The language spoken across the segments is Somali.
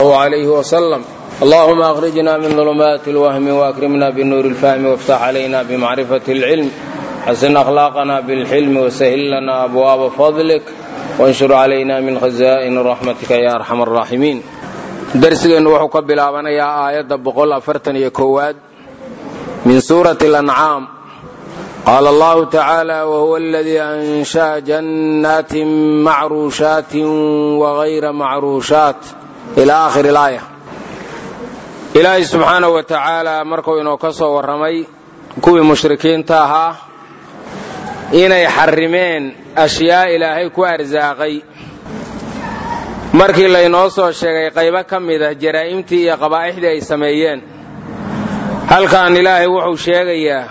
عليه وسلم اللهم أخرجنا من ظلمات الوهم وأكرمنا بنور الفهم وافتح علينا بمعرفة العلم حسن أخلاقنا بالحلم وسهل لنا أبواب فضلك وانشر علينا من خزائن رحمتك يا أرحم الراحمين درسgeennu wuxuu ka bilaabanayaa aayadda boqol afartan iyo koowaad min suurati اlancaam qaala allahu tacaala wahuwa aladii ansha'a jannaatin macruushaatin wagayra macruushaat ila aakhiri ilaaya ilaahay subxaanahu wa tacaala markuu inoo ka soo warramay kuwii mushrikiinta ahaa inay xarrimeen ashyaa ilaahay ku arsaaqay markii laynoo soo sheegay qaybo ka mid ah jaraa'imtii iyo qabaa'ixdii ay sameeyeen halkan ilaahay wuxuu sheegayaa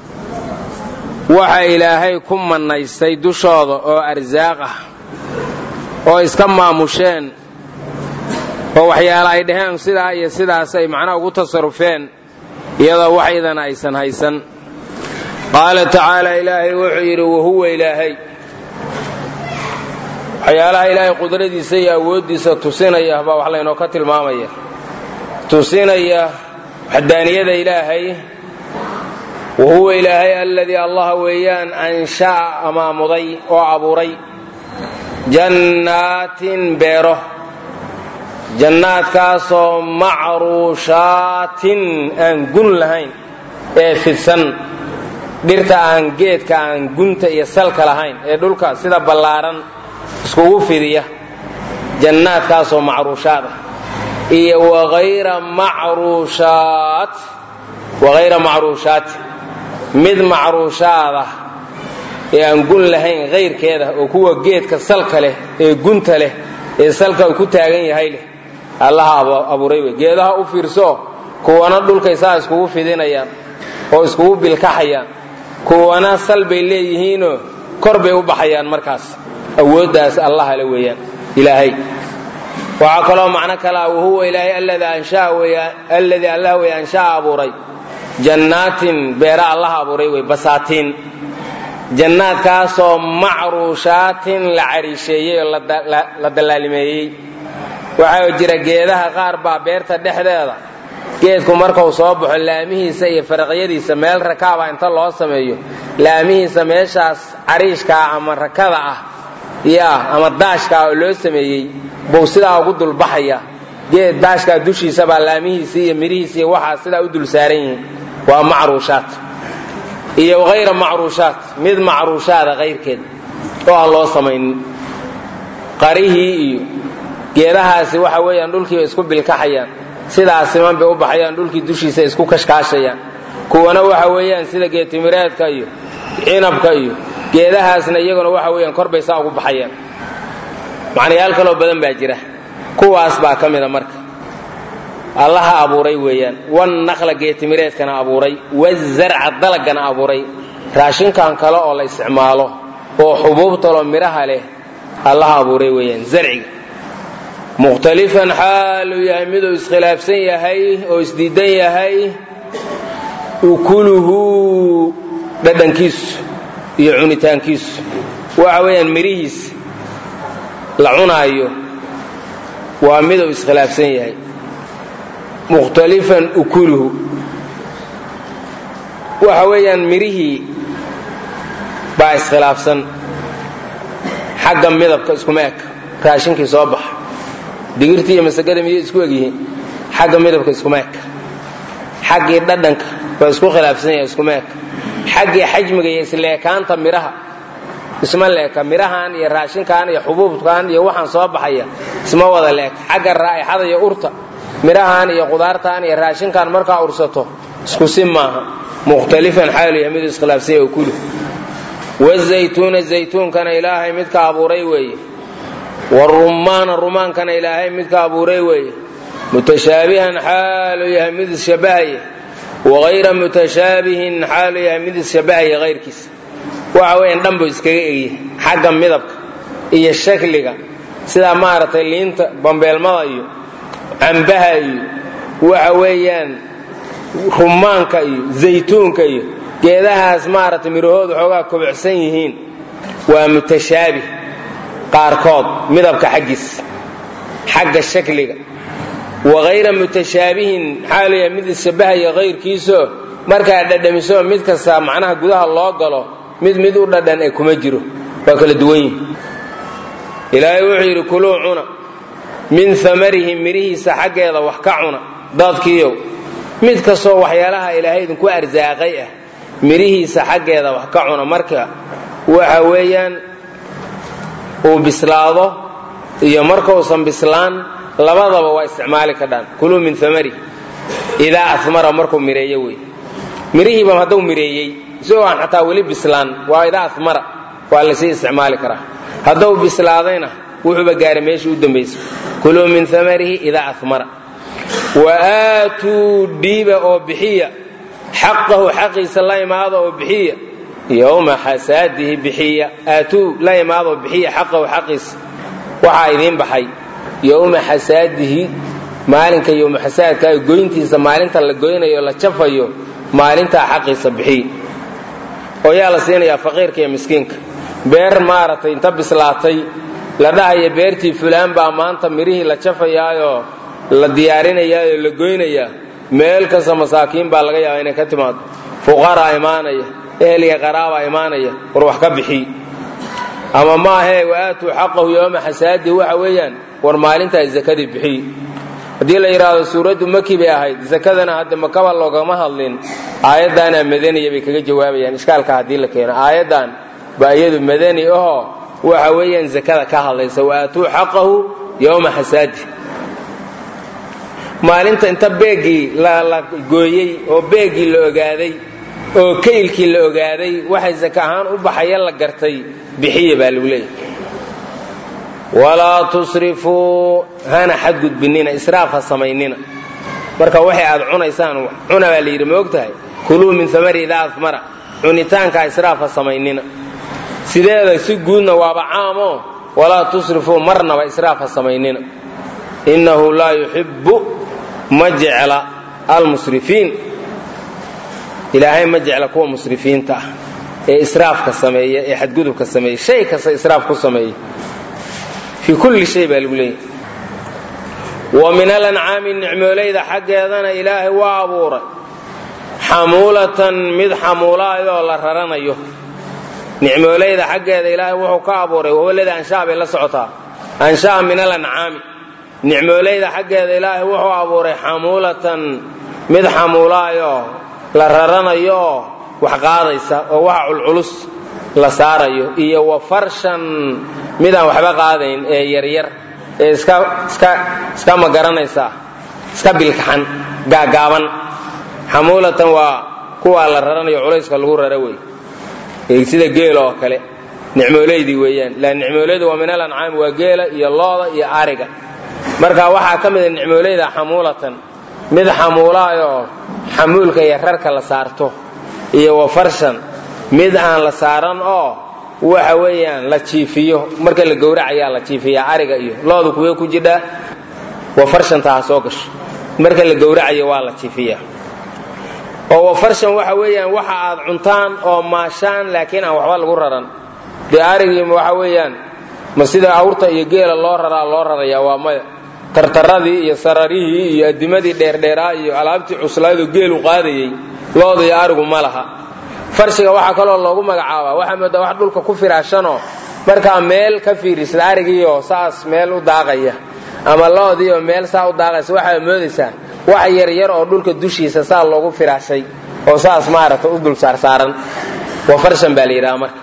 waxa ilaahay ku mannaystay dushooda oo arsaaq ah oo iska maamusheen oo waxyaala ay dhaheen sidaa iyo sidaas ay macnaha ugu tasarufeen iyadoo wax idana aysan haysan qaala tacaala ilaahay wuxuu yidhi wahuwa ilaahay waxyaalaha ilaahay qudradiisa iyo awooddiisa tusinaya baa wax laynoo ka tilmaamaya tusinaya waxdaaniyada ilaahay wahuwa ilaahay alladii allaha weeyaan ansha'a amaamuday oo abuuray jannaatin beero jannaadkaasoo macruushaatin aan gun lahayn ee fidsan dhirta aan geedka aan gunta iyo salka lahayn ee dhulka sida ballaaran iskugu fidiya jannaadkaasoo macruushaad ah iyo wagayra macruushaat wagayra macruushaati mid macruushaad ah ee aan gun lahayn kayrkeeda oo kuwa geedka salka leh ee gunta leh ee salka ku taagan yahay leh allaha abuuray wey geedaha u fiirso kuwana dhulkay saa iskugu fidinayaan oo iskugu bilkaxayaan kuwana sal bay leeyihiinoo kor bay u baxayaan markaas awooddaas allaha le weeyaan ilaahay waxaa kaloo macno kale ah wahuwa ilaahay alladii allah wey ansha'a abuuray jannaatin beera allaha abuuray wey basaatiin jannaadkaasoo macruushaatin la cariisheeyey oo la dallaalimeeyey waxaa jira geedaha qaar baa beerta dhexdeeda geedku markuu soo baxo laamihiisa iyo faraqyadiisa meel rakaaba inta loo sameeyo laamihiisa meeshaas cariishkaa ama rakada ah ya ama daashkaa oo loo sameeyey buu sidaa ugu dulbaxaya geed daashkaa dushiisa baa laamihiisii iyo midhihiisi iyo waxaa sidaa u dul saaran yihiin waa macruushaat iyo hayra macruushaat mid macruushaada kayrkeed oo aan loo samaynin qarihii iyo geedahaasi waxa weeyaan dhulkiiba isku bilkaxayaan sidaa siman bay u baxayaan dhulkii dushiisa isku kashkaashayaan kuwana waxa weeyaan sida geetimireedka iyo cinabka iyo geedahaasna iyaguna waxa weeyaan korbay saa ugu baxayaan macnayaal kaloo badan baa jira kuwaas baa ka mida marka allaha abuuray weeyaan wannaqla geetimireedkana abuuray wazarca dalagana abuuray raashinkan kale oo la isticmaalo oo xubuubtaloo midhaha leh allaha abuuray weeyaan zarciga mukhtalifan xaaluu yahay miduu iskhilaafsan yahay oo isdiidan yahay ukuluhu dhadhankiisu iyo cunitaankiisu waxa weeyaan midhihiisa la cunaayo waa miduu iskhilaafsan yahay mukhtalifan ukuluhu waxa weeyaan midhihii baa iskhilaafsan xagga midabka iskuma eg raashinkii soo baxa digirtii iyo masagada miyay isku egyihiin xagga midabka iskuma eg xaggii dhadhanka waa isku khilaafsan yahay iskuma eg xaggii xajmiga iyo isleekaanta midhaha isma leeka midhahan iyo raashinkan iyo xubuubkan iyo waxaan soo baxaya isma wada leeka xagga raa'ixada iyo urta midhahan iyo qudaartan iyo raashinkan markaa ursato isku si maaha mukhtalifan xaalu yahay miduu iskhilaafsan yahay kulu wazaytuuna zaytuunkana ilaahay midka abuuray weeye warumaana rumaankana ilaahay midka abuuray weeye mutashaabihan xaalu yahay mid isshabahaya wagayra mutashaabihin xaalu yahay mid isshabahaya hayrkiisa waxa weeyaan dhanbu iskaga egyahay xagga midabka iyo shakliga sidaa maaragtay liinta bambeelmada iyo cambaha iyo waxa weeyaan rumaanka iyo zaytuunka iyo geedahaas maaragtay midhahoodu xoogaa kobocsan yihiin waa mutashaabih qaarkood midabka xaggiisa xagga shakliga wagayra mutashaabihin maxaa leeyahay mid ishabahaya kayrkiiso markaa dhadhamiso mid kasta macnaha gudaha loo galo mid mid u dhadhan ee kuma jiro waa kala duwan yihi ilaahay wuxuu yidhi kuluu cuna min amarihi mirihiisa xaggeeda wax ka cuna dadkiiyow mid kastoo waxyaalaha ilaahay idinku arsaaqay ah mirihiisa xaggeeda wax ka cuna marka waxa weeyaan uu bislaado iyo markausan bislaan labadaba waa isticmaali kadhaan kuluu min amarihi idaa amara markuu mireeyo wey mirihiiba hadduu mireeyey isagoo aan xataa weli bislaan waa idaa amara waa lasii isticmaali karaa hadduu bislaadayna wuxuuba gaaray meeshii u dambaysay kuluu min amarihi idaa amara wa aatuu dhiiba oo bixiya xaqahu xaqiisa la imaada oo bixiya yowma xasaadihi bixiya aatuu la imaada oo bixiya xaqahu xaqiisa waxaa idiin baxay yowma xasaadihi maalinka yowma xasaadka goyntiisa maalinta la goynayo la jafayo maalintaa xaqiisa bixiya oo yaa la siinayaa faqiirka iyo miskiinka beer maaragtay inta bislaatay la dhahaya beertii fulaan baa maanta mirihii la jafayaayoo la diyaarinayaayoo la goynayaa meel kasta masaakiin baa laga yaabaa inay ka timaado fuqaraa imaanaya eheliga qaraabaa imaanaya war wax ka bixiy ama maahee waaatuu xaqahu yooma xasaadi waxa weeyaan war maalintaa zakadii bixiy haddii la yidhaahdo suuraddu maki bay ahayd zakadana hadda makaba loogama hadlin aayaddaanaa madaniya bay kaga jawaabayaan ishkaalka haddii la keeno aayaddan baa iyadu madani ahoo waxa weeyaan zakada ka hadlaysa waaatuu xaqahu yowma xasaadi maalinta inta beeggii la gooyey oo beeggii la ogaaday oo kaylkii la ogaaday waxay zaka ahaan u baxaya la gartay bixiya baa lagu leeyahay walaa tusrifuu hana xadgudbinina israaf ha samaynina marka waxay aad cunaysaan cuna baa la yidhi ma og tahay kuluu min amari idaa amara cunitaanka israaf ha samaynina sideeda si guudna waaba caamo walaa tusrifuu marnaba israaf ha samaynina innahu laa yuxibbu ma jecla almusrifiin ilaahay ma jecla kuwa musrifiinta ah ee israafka sameeya ee xadgudubka sameeya shay kasta israaf ku sameeya fii kulli shay baa lagu leeyahy wa min alancaami nicmoolayda xaggeedana ilaahay waa abuuray xamuulatan mid xamuulaayoo la raranayo nicmoolayda xaggeeda ilaahay wuxuu ka abuuray wahuwaladii anshaa bay la socotaa anshaa min alancaami nicmoolayda xaggeeda ilaahay wuxuu abuuray xamuulatan mid xamuulaayoo la raranayooo wax qaadaysa oo waxa culculus la saarayo iyo wa farshan midaan waxba qaadayn ee yaryar ee iska magaranaysaa iska bilkaxan gaagaaban xamuulatan waa kuwaa la raranayo culayska lagu rara wey sida geela oo kale nicmoolaydii weeyaan la nicmoolaydu waa min alancaami waa geela iyo looda iyo ariga marka waxaa ka mida nicmoolayda xamuulatan mid xamuulaayoo xamuulka iyo rarka la saarto iyo wa farshan mid aan la saaran oo waxa weeyaan la jiifiyo marka la gowracayaa la jiifiyaa ariga iyo loodu kuwee ku jidhaa wa farshanta ha soo gasho marka la gowracayo waa la jiifiyaa oo wa farshan waxa weeyaan waxa aad cuntaan oo maashaan laakiin aan waxba lagu raran dee arigii waxa weeyaan ma sida awrta iyo geela loo raraa loo rarayaa waa maya tartaradii iyo sararihii iyo adimadii dheerdheeraa iyo alaabtii cuslaydoo geelu qaadayey looda iyo arigu ma laha farshiga waxaa kaloo loogu magacaabaa waxaa moodaa wax dhulka ku firaashanoo markaa meel ka fiirisada arigiioo saas meel u daaqaya ama loodiioo meel saa u daaqaysa waxaa moodaysaa wax yaryar oo dhulka dushiisa saa loogu firaashay oo saas maaragta u dul saarsaaran waa farshan baa la yidhaha marka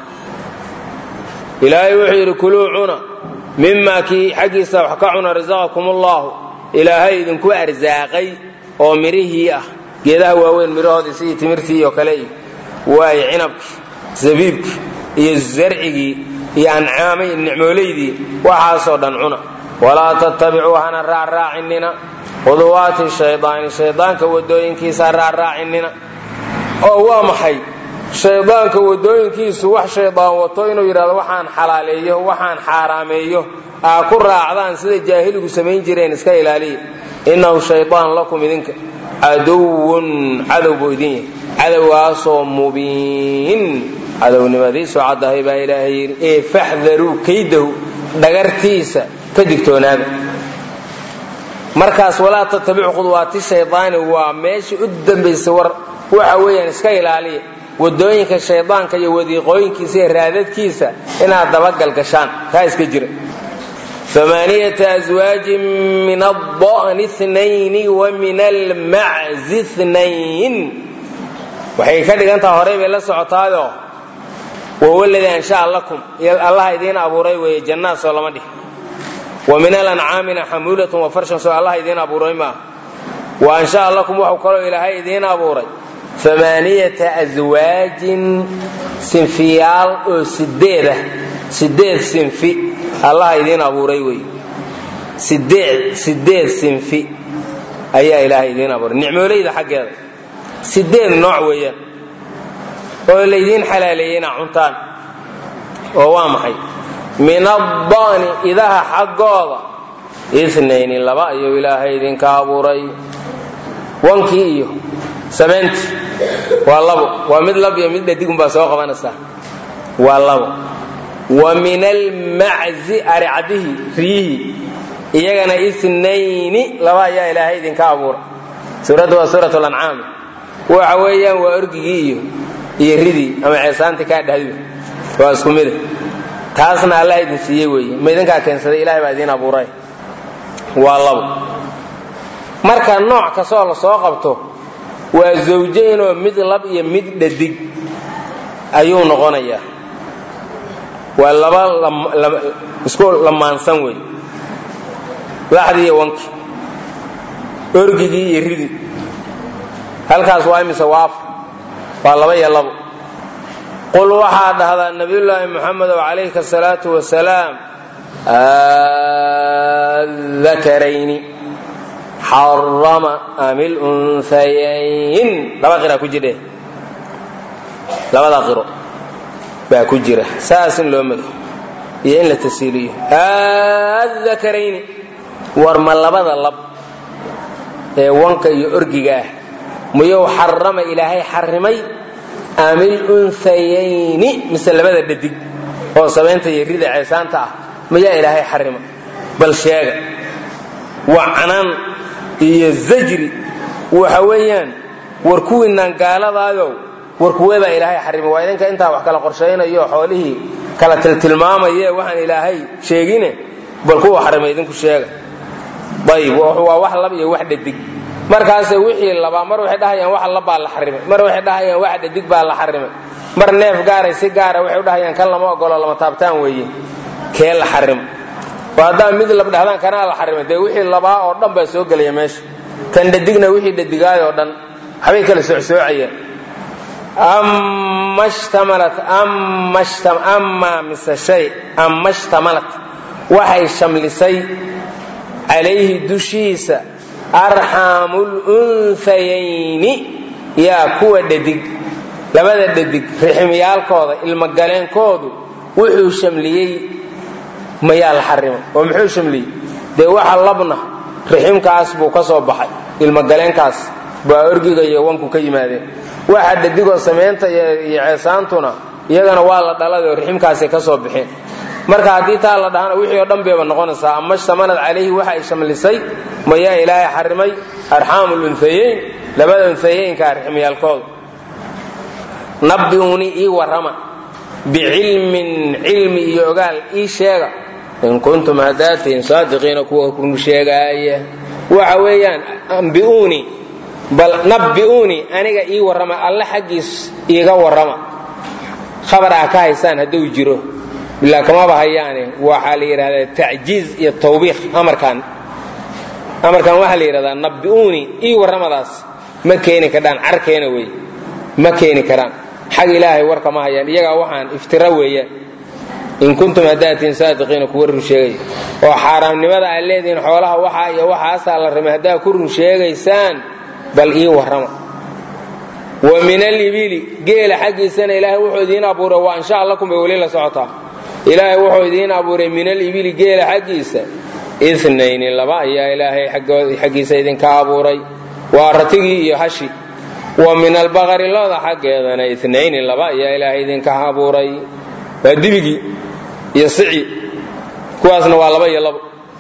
ilaahay wuxuu yidhi kuluu cuna mimaa kii xaggiisa wax ka cuna rasaqakum ullahu ilaahay idinku arsaaqay oo midhihii ah geedaha waaweyn midhahoodii sidii timirtii oo kale iyo waayo cinabkii zabiibkii iyo zarcigii iyo ancaamay nicmoolaydii waxaasoo dhan cuna walaa tattabicuu hana raacraacinina khuduwaati shaydaani shaydaanka wadooyinkiisa raacraacinina oo waa maxay shaydaanka wadooyinkiisu wax shaydaan wato inuu yidhahdo waxaan xalaaleeyo waxaan xaaraameeyo aa ku raacdaan sida jaahiligu samayn jireen iska ilaaliya innahu shaydaan lakum idinka caduwun cadow buu idin yahay cadowgaasoo mubiin cadownimadiisu caddahay baa ilaahay yidhi ee faxdaruu kaydahu dhagartiisa ka digtoonaada markaas walaa tattabicu khudwaati shaydaani waa meesha u dambaysa war waxa weeyaan iska ilaaliya wadooyinka shaydaanka iyo wadiiqooyinkiisa iyo raadadkiisa inaad dabagalgashaan taa iska jira amaaniyata aswaajin min adani nayni wa min almaczi nayn waxay ka dhigantaha horey bay la socotaayoo wawaladii ansha'a lakum allaha idiin abuuray weeye jannaad soo lama dhih wa min alancaamina xamuulatun wa farshan soo allaha idiin abuuray maaha wa ansha'a lakum waxuu kaloo ilaahay idiin abuuray amaaniyata aswaajin sinfiyaal oo sideed ah sideed sinfi allaha idiin abuuray wey sideed sideed sinfi ayaa ilaahay idiin abuuray nicmoolayda xaggeeda sideed nooc weeyaan oo laydiin xalaaleeyey inaa cuntaan oo waa maxay min addani idaha xaggooda inayni laba ayuu ilaahay idinka abuuray wankii iyo samayntii waa labo waa mid lab iyo mid dhadigunbaa soo qabanaysaa waa labo wa min almaczi aricadihii riyihii iyagana inayni laba ayaa ilaahay idinka abuuray suuradda waa suurat lancaam waxa weeyaan waa orgigii iyo iyo ridii ama ceesaantii kaa dhahdi waa isku mida taasna allah idin siiyey weeye ma idinkaa keensaday ilahay baa idiin abuuray waa labo marka nooc kastoo la soo qabto waa zawjaynoo mid lab iyo mid dhadig ayuu noqonayaa waa laba isku lamaansan wey laxdii iyo wankii orgigii iyo ridii halkaas waa imise waaf waa laba iyo labo qul waxaa dhahdaa nabiyullaahi muxamedow calayhi asalaatu wasalaam adakarayni xarama amil unhayayn laba qiraa ku jidhe labada qiro baa ku jira saas in loo mado iyo in la tasiiliyo adakarayni war ma labada lab ee wanka iyo orgiga ah miyuu xarama ilaahay xarimay amil unhayayni mise labada dhadig oo samaynta iyo rida ceesaanta ah miyaa ilaahay xarima bal sheega waa canaan iyo zajri waxa weeyaan war kuwiinaan gaaladaayow war kuweebaa ilaahay xarima waa idinka intaa wax kala qorshaynayo xoolihii kala tiltilmaamaye waxaan ilaahay sheegine bal kuwa xarima idinku sheega ayib waa wax lab iyo wax dhadig markaase wixii labaa mar waxay dhahayaan wax labbaa la xarimay mar waxay dhahayaan wax dhadig baa la xarimay mar neef gaaray si gaara waxay udhahayaan kan lama ogolo lama taabtaan weeye kee la xarimo oo haddaa mid lab dhahdaan kanaa la xarimay dee wixii labaa oo dhan baa soo gelaya meesha kan dhadigna wixii dhadigaay oo dhan waxbay kala socsoocayaan ama shtamalat amaa mise shay ama shtamalat waxay shamlisay calayhi dushiisa arxaamul unhayayni yaa kuwa dhadig labada dhadig riximyaalkooda ilmogaleenkoodu wuxuu shamliyey mayaa la xarimay oo muxuu shamliyey dee waxa labna riximkaas buu ka soo baxay ilmogaleenkaas baa orgiga iyo wanku ka yimaadeen waxa dhadigoo samaynta iyo ceesaantuna iyagana waa la dhalada oo riximkaasay ka soo baxeen marka haddii taa la dhahana wixii oo dhan bayba noqonaysaa ama shtamalad calayhi waxa ay shamlisay mayaa ilaahay xarimay arxaamul unhayayn labada unhayaynka riximyaalkooda nabbi'uni ii warrama bicilmin cilmi iyo ogaal ii sheega in kuntum haddaad tihiin saadiqiina kuwa run sheegaaya waxa weeyaan ambi'uuni bal nabbi'uuni aniga ii warrama alle xaggiis iiga warrama khabar aa ka haysaan hadduu jiro bilaa kamaba hayaane waxaa la yidhahdaa tacjiiz iyo tawbiikh amarkan amarkan waxaa la yidhahdaa nabbi'uuni ii warramadaas ma keeni kardhaan carkeena wey ma keeni karaan xag ilaahay warka ma hayaan iyagaa waxaan iftira weeyaan in kuntum haddaatiin saadiqiina kuwa run sheegaya oo xaaraamnimada aad leedihiin xoolaha waxaa iyo waxaasaa la ramay haddaad ku run sheegaysaan bal ii warrama wa min alibili geela xaggiisana ilaahay wuxuu idiin abuuray wa ansha lakum bay weli la socotaa ilaahay wuxuu idiin abuuray min alibili geela xaggiisa inayni laba ayaa ilaahay xaggiisa idinka abuuray waa ratigii iyo hashi wa min albaqari looda xaggeedana inayni laba ayaa ilaahay idinka abuuray waa dibigii iyo sici kuwaasna waa laba iyo labo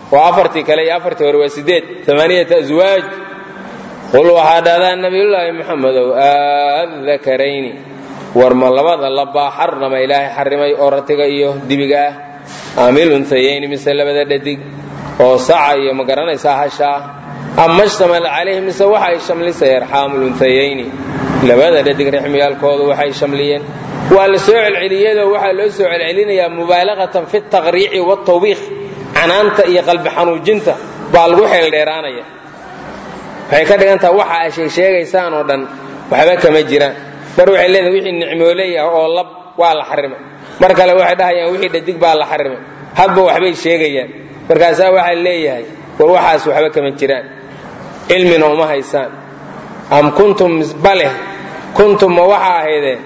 oo afartii kale iyo afartii hore waa sideed amaaniyata aswaaj qul waxaa dhahdaa nabiyullaahi moxamedow aadakarayni war ma labada labaa xarnama ilaahay xarimay oo ratiga iyo dibiga ah amil untayayni mise labada dhadig oo saca iyo ma garanaysaa hashaa ama shtamal calayhi mise waxa ay shamlisay arxaamul untayayni labada dhadig rixmiyaalkoodu waxay shamliyeen waa la soo celceliyadoo waxaa loo soo celcelinayaa mubaalaqatan fi taqriici watawbiikh canaanta iyo qalbi xanuujinta baa lagu xeeldheeraanaya waxay ka dhigantaha waxa a sheegsheegaysaan oo dhan waxba kama jiraan mar waxay leedahay wixii nicmooley ah oo lab waa la xarimay mar kale waxay dhahayaan wixii dhadig baa la xarimay hadba waxbay sheegayaan markaasaa waxaa leeyahay war waxaas waxba kama jiraan cilmina uma haysaan am kuntum baleh kuntum ma waxa ahaydeen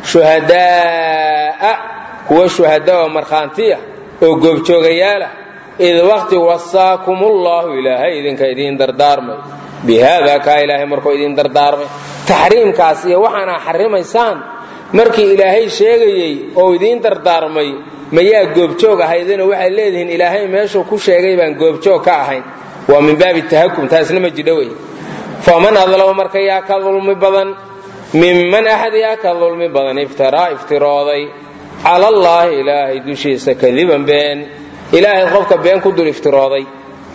shuhadaa'a kuwa shuhada oo markhaantiya oo goobjoogayaalah id waqti wasaakumullahu ilaahay idinka idiin dardaarmay bihaada kaa ilaahay markuu idiin dardaarmay taxriimkaas iyo waxaana xarimaysaan markii ilaahay sheegayey oo idiin dardaarmay mayaa goobjoog ahaydina waxaad leedihiin ilaahay meeshuu ku sheegay baan goobjoog ka ahayn waa min baabi tahakum taasna ma jidho wey faman adlama marka yaa ka dulmi badan minman axad yaa ka dulmi badan iftaraa iftirooday cala allaahi ilaahay dushiisa kadiban been ilaahay qofka been ku dul iftirooday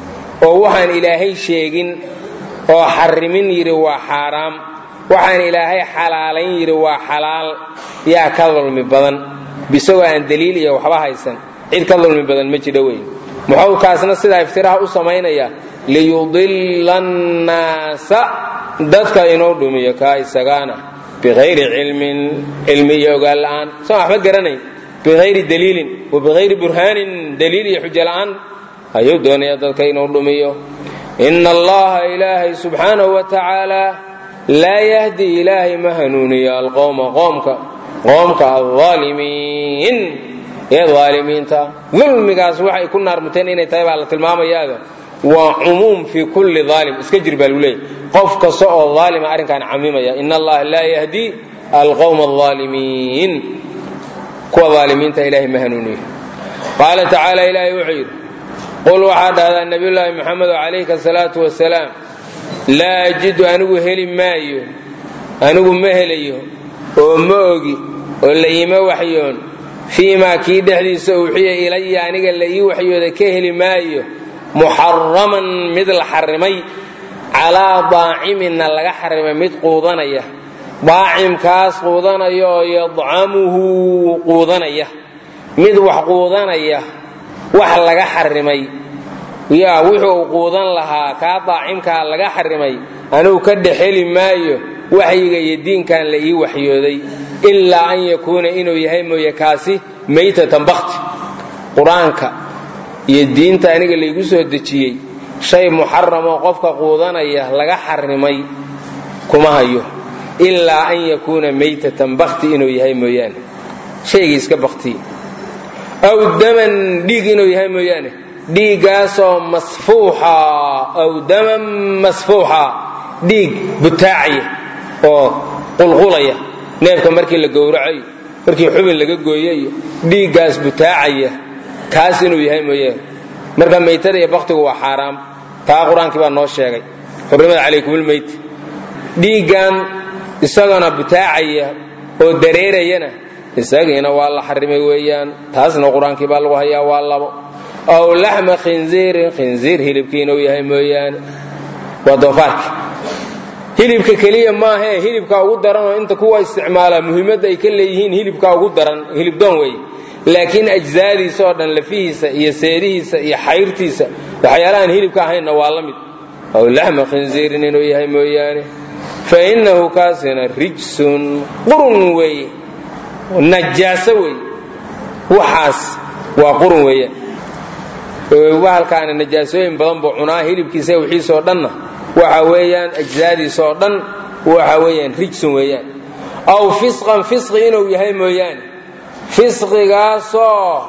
oo waxaan ilaahay sheegin oo xarimin yidhi waa xaaraam waxaan ilaahay xalaalayn yidhi waa xalaal yaa ka dulmi badan bisagoo aan daliil iyo waxba haysan cid ka dulmi badan ma jidho wey muxuu kaasna sidaa iftiraha u samaynaya liyudilla annaasa dadka inuu dhumiyo kaa isagaana biayri cilmin cilmi iyo ogaan la'aan soo waxba garanayn biayri daliilin wa biayri burhaanin daliil iyo xujo la'aan ayuu doonaya dadka inuu dhumiyo ina allaha ilaahay subxaanahu wa tacaala laa yahdi ilaahay ma hanuuniyo alqowma qoomka qoomka alaalimiin ee aalimiinta dulmigaas waxay ku naarmuteen inay tahay baa la tilmaamayaada waa cumuum fii kulli aalim iska jir baa lagu leeyay qof kasta oo aalima arrinkaan camimaya in allaha laa yahdi alqowma alaalimiin kuwa aalimiinta ilahay ma hanuuniyo qaala tacaala ilaahay wuxuu yidhi qul waxaa dhahdaa nabiyullaahi moxamedo calayka asalaatu wasalaam laa ajidu anigu heli maayo anigu ma helayo oo ma ogi oo la iima waxyoon fii maa kii dhexdiisa uuxiya ilaya aniga la ii waxyooda ka heli maayo muxaraman mid la xarimay calaa daaciminna laga xarimay mid quudanaya daacimkaas quudanaya oo yadcamuhu quudanaya mid wax quudanaya wax laga xarimay yaa wuxuu quudan lahaa kaa daacimkaa laga xarimay anugu ka dhexeli maayo waxyiga iyo diinkan la ii waxyooday ilaa an yakuuna inuu yahay mooye kaasi maytatan bakti qur-aanka iyo diinta aniga laygu soo dejiyey shay muxaramoo qofka quudanaya laga xarimay kuma hayo ilaa an yakuuna maytatan bakti inuu yahay mooyaane shaygii iska baktiye aw daman dhiig inuu yahay mooyaane dhiiggaasoo masfuuxa aw daman masfuuxa dhiig butaacaya oo qulqulaya neefka markii la gowracayo markii xubin laga gooyayo dhiiggaas butaacaya kaas inuu yahay mooyaane marka maytada iyo baktigu waa xaaraam taa qur-aankii baa noo sheegay xurrimada calaykumulmeyt dhiiggan isagana butaacaya oo dareerayana isagiina waa la xarimay weeyaan taasna qur-aankii baa lagu hayaa waa labo aw laxma khinziirin khinziir hilibkii inuu yahay mooyaane waa doofaarki hilibka keliya maahee hilibkaa ugu daran oo inta kuwa isticmaala muhiimadda ay ka leeyihiin hilibkaa ugu daran hilibdoon wey laakiin ajzaadiisa oo dhan lafihiisa iyo seedihiisa iyo xayrtiisa waxyaalahaan hilibka ahaynna waa la mid aw laxma khinziirin inuu yahay mooyaane fa innahu kaasina rijsun qurun weeye najaaso wey waxaas waa qurun weeyaan bahalkaana najaasooyin badan buu cunaa hilibkiisa wixiisoo dhanna waxa weeyaan ajzaadiisa oo dhan waxa weeyaan rijsun weeyaan aw fisqan fisqi inuu yahay mooyaane fisqigaasoo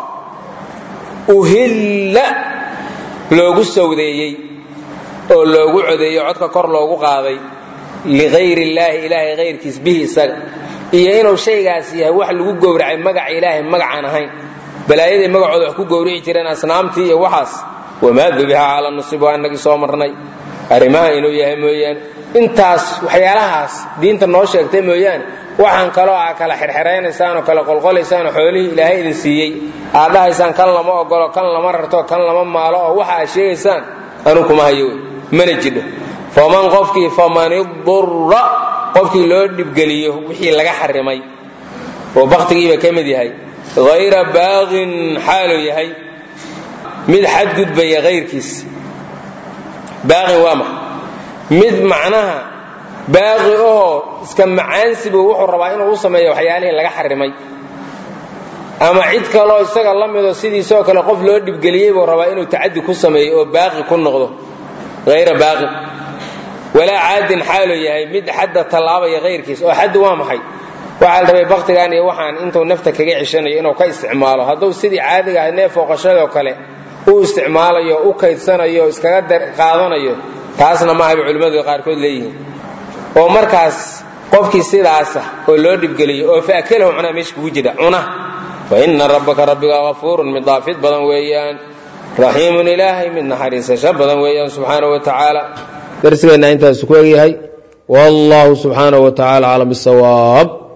uhilla loogu sawdeeyey oo loogu codeeyo codka kor loogu qaaday ligayr illaahi ilaahay hayrkiis bihi isaga iyo inuu shaygaas yahay wax lagu gowracay magaca ilaahay magacaan ahayn balaayaday magacooda wax ku gowrici jireen asnaamtii iyo waxaas wamaa dubiha cala nusib waa inagii soo marnay arrimaha inuu yahay mooyaane intaas waxyaalahaas diinta noo sheegtay mooyaane waxaan kaloo aa kala xerxeraynaysaan oo kala qolqolaysaan oo xoolihii ilaahay idin siiyey aad dhahaysaan kan lama ogolo kan lama rarto kan lama maalo oo waxa aad sheegaysaan anuu kuma hayo wey mana jidho faman qofkii faman idurra qofkii loo dhibgeliyo wixii laga xarimay oo baktigiiba ka mid yahay hayra baaqin xaaluu yahay mid xadgudbaya hayrkiis baaqin waa maxa mid macnaha baaqi ahoo iska macaansibu wuxuu rabaa inuu u sameeyo waxyaalihii laga xarimay ama cid kaloo isaga la mido sidiisoo kale qof loo dhibgeliyey buu rabaa inuu tacadi ku sameeyo oo baaqi ku noqdo hayra baaqin walaa caadin xaaluu yahay mid xadda tallaabaya hayrkiis oo xaddu waa maxay waxaa la rabay baktigan iyo waxaan intuu nafta kaga ceshanayo inuu ka isticmaalo hadduu sidii caadiga ahay neef ooqashadoo kale u isticmaalayo u kaydsanayo iskaga qaadanayo taasna ma ahaba culimmadu qaarkood leeyihiin oo markaas qofkii sidaasa oo loo dhibgeliyo oo faakalahu cunaa meesha kugu jira cuna fa ina rabbaka rabbiga hafuurun mid daafid badan weeyaan raxiimun ilaahay mid naxariisasho badan weeyaan subxaanahu wa tacaala darsigeenna intaas ku egyahay wallahu subxaanahu wa tacala aclam bisawaab